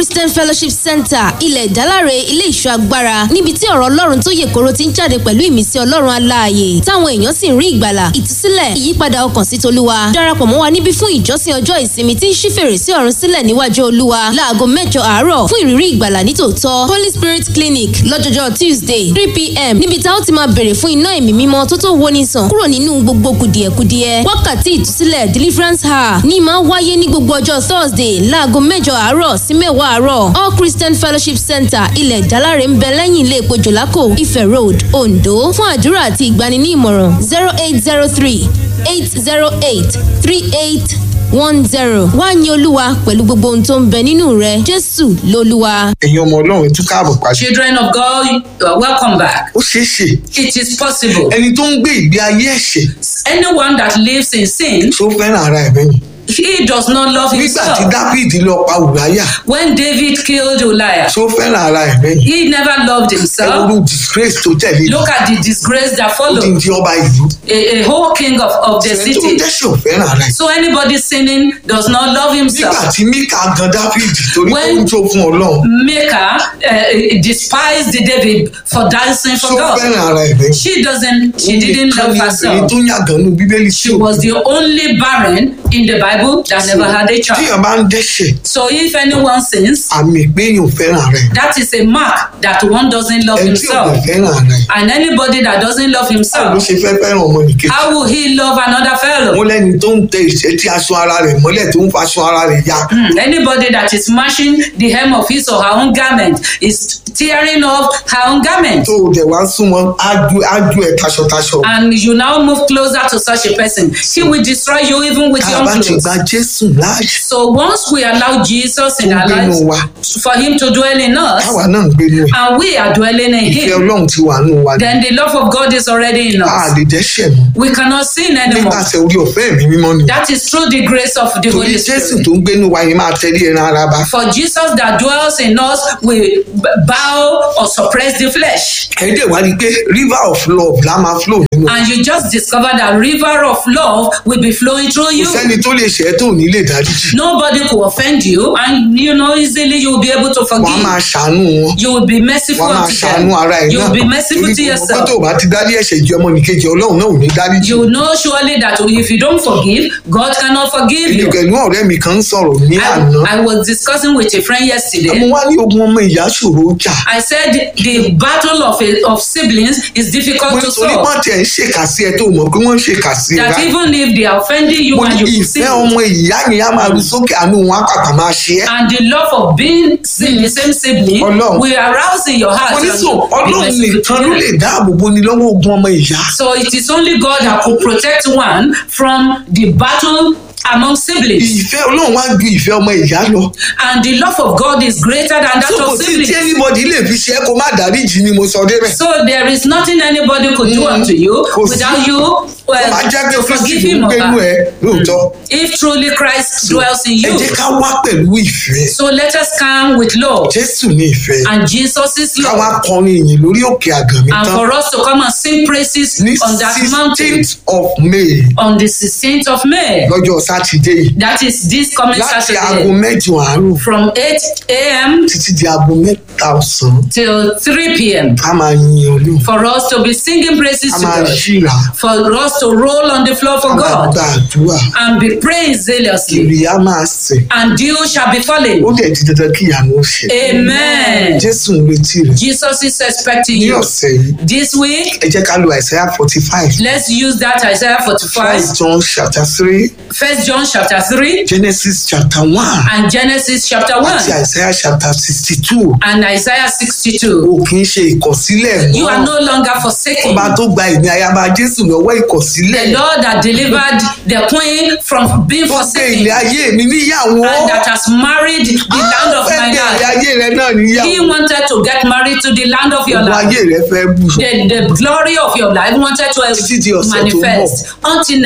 christian fellowship center ilẹ̀ ìdáláre ilé ìṣọ́ agbára níbi tí ọ̀rọ̀ ọlọ́run tó yè koro ti ń jáde pẹ̀lú ìmísí ọlọ́run aláàyè táwọn èèyàn sì ń rí ìgbàlà ìtúsílẹ̀ ìyípadà ọkàn sí tolúwa darapọ̀ mọ́ wa níbí fún ìjọsìn ọjọ́ ìsinmi tí ń ṣí fèrèsé ọ̀run sílẹ̀ níwájú olúwa láago mẹ́jọ àárọ̀ fún ìrírí ìgbàlà nítòótọ́ holy spirit clinic lọ́jọ́jọ́ tuesday three pm níbi tá ó ti máa bèrè fún iná ẹ̀mí mímọ́ tó tó woni sàn kúrò nínú gbogbo kùdìẹ̀kudiẹ wákàtí ìtúsílẹ̀ deliverance hour ní máa wáyé ní gbogbo ọjọ́ thursday láago mẹ́jọ àárọ̀ sí mẹ́wàá àárọ̀ all christian fellowship center ilẹ̀ ìdáláre ń bẹ lẹ́yìn ilé epo jòlákò ifẹ̀ road ondo fún àdúrà àti ìgbani ní ìmọ̀ràn zero eight zero three eight zero eight three eight one zero wá ní olúwa pẹ̀lú gbogbo ohun tó ń bẹ nínú rẹ jésù lolúwa. ẹ̀yin ọmọ ọlọ́run ẹ tún káàbọ̀ pàṣẹ. Children of God, you are welcome back. ó ṣeé ṣe It is possible. ẹni tó ń gbé ìgbé ayé ẹ̀ṣẹ̀ Anyone that lives in sin, tó fẹ́ràn ara ẹ̀ bẹ́yìn. he does not love nígbà tí himself. dáfídì lọ pa ùráyà When David killed Uriah, tó fẹ́ràn ara ẹ̀ bẹ́yìn. he never loved ẹ himself. wúlò disgrace tó tẹ̀lé Look at the disgrace that ó ti followed. di ọba ìlú. A, a whole king of, of the ẹni tó city. dẹ́ṣẹ̀ ò fẹ́ràn ara ẹ̀. So anybody sinning does not love nígbà himself. tí míkà gan dáfídì torí pé ó When- ń jó fún ọlọ́run Maker uh, despised David for dancing tó for God. fẹ́ràn ara ẹ̀ bẹ́yìn. She doesn't, she didn't Nìkan love ni herself. obìnrin tó yàgàn nù bíbélì tí She ò was the only barren in the Bible that never had a child. tíyàn bá ń dẹ́ṣẹ̀ So if anyone sins, àmì pé èèyàn ò fẹ́ràn ara ẹ̀. that is a mark that one doesn't love ẹni tí ò bá himself. fẹ́ràn ara ẹ̀. And anybody that doesn't love báwo ló himself, ṣe fẹ́ fẹ́ràn ọmọ nìkejì. how will he love another fellow? wọ́n lẹ́ni tó ń tẹ ìṣẹ́tí aṣọ ara rẹ̀ mọ́lẹ̀ tó ń faṣọ ara rẹ̀ ya. Hmm, Anybody that is smashing the hem of his or her own garment is tearing off her own garment. tó o dẹ̀ wá súnmọ́ ájú ájú ẹ̀ taṣọtaṣọ. And you now move closer to such a person. He will destroy you even with tá a your bá own ti clothes. gba jésù láàyè So once we allow Jesus in tó ń our gbénu lives, wa for him to dwell in us, táwa náà ń gbénu ẹ̀ and we are dwelling in ìfẹ́ him, ọlọ́run ti wà nù wa ni then the love of God is already in a us. lè dẹ́ṣẹ̀ mọ́ We cannot sin anymore. nípasẹ̀ orí ọ̀fẹ́ mi mímọ́ ni That is through the grace of the torí Holy jésù Spirit. tó ń gbénu wa yìí máa tẹ́lẹ̀ ẹran ara bá. For Jesus that dwells in us will b- bow or suppress the flesh. ẹ̀ẹ́dẹ̀ wá rí i pé river of love la máa flow nínú And you just discover that river of love will be flowing through kò you. sẹ́ni tó lè ṣẹ́ tó ní lè dáríjì Nobody could offend you, and you know easily you will be able to wọ́n á máa forgive. ṣàánú wọn You will be merciful wọ́n á máa unto ṣàánú ara them. ẹ̀ You náà will be merciful torí to kò mọ̀ pé yourself. tó o bá ti dárí ẹ̀ṣẹ̀ jẹ ọmọ nìkejì ọlọ́run náà ò ní dáríjì You know surely that if you don't forgive, God cannot forgive èmi you. pẹ̀lú ọ̀rẹ́ mi kan ń sọ̀rọ̀ ní àná I, I was discussing with a friend yesterday. mo wá ní ogun ọmọ ìyá ṣòro jà I said the battle of a, of siblings is mo difficult ní to torí solve. wọ́n tiẹ̀ ń ṣèkà sí ẹ tó mọ̀ pé wọ́n ń ṣèkà sí ẹ That báyìí even if they are offending you mo and ní you could sin, ìfẹ́ ọmọ ìyá yẹn á máa ru sókè àánú wọn á pàpà máa ṣe ẹ́ and the love of being sin, the same sibling Ọlọ́run. will arouse in your heart. mo ní and sọ you be ọlọ́run merciful to nìkan ló them. lè dáàbò bo ni lọ́wọ́ ogun ọmọ ìyá So it is only God that could protect one from the battle among siblings. ìfẹ́ ọlọ́run wá ju ìfẹ́ ọmọ ìyá lọ And the love of God is greater than that so kò of sí tí siblings. anybody lè fi ṣe é kó má dáríjì ni mo sọ débẹ̀ So there is nothing anybody could do Mm. unto you Kò sí. without you well, má jẹ́ pé to kristi forgive ló ń him or gbénú ẹ her. lóòótọ́ If truly Christ dwells in ẹ you. jẹ́ ká wá pẹ̀lú ìfẹ́ So let us come with love. jésù ní ìfẹ́ And Jesus is ká wá love. kọrin ìyìn lórí òkè àgànmí And tán for us to come and sing praises ní on that mountain sixteenth of may on the 16th of May. lọ́jọ́ sátidé yìí That is this coming láti aago Saturday mẹ́jọ àárọ̀ from 8 a.m. títí di aago mẹ́ta ọ̀sán till 3 p.m. ká máa yin olú For us to be singing praises ká to máa God. ṣíra For us to roll on the floor ká for máa God gba àdúrà and be praying zealously. ìrì á máa sẹ̀ And dew shall be falling. ó dẹ̀ di dandan kí ìyanu ó ṣe Amen. jésù ń retí rẹ̀ Jesus is expecting ní you. ọ̀sẹ̀ yìí This week, ẹ jẹ́ ká lo àìsàyà forty five let's use that Isaiah 45, first john chapter three First John chapter 3, genesis chapter one and Genesis chapter àti 1, àìsàyà chapter sixty two and Isaiah 62. o kì í ṣe ìkọ̀sílẹ̀ You are mọ́ no longer forsaken. ọba tó gba ìní ayaba jésù lọ́wọ́ ìkọ̀sílẹ̀ The Lord that delivered the queen from being tó gbé forsaken ilé ayé mi níyàwó and that has married the land of fẹ́ my gbé ilé life. ayé rẹ náà He níyàwó wanted to get married to the land of your gbogbo life. ayé rẹ fẹ́ bù The, the glory of your life wanted to Títí di ọ̀sẹ̀ tó ń bọ̀. manifest until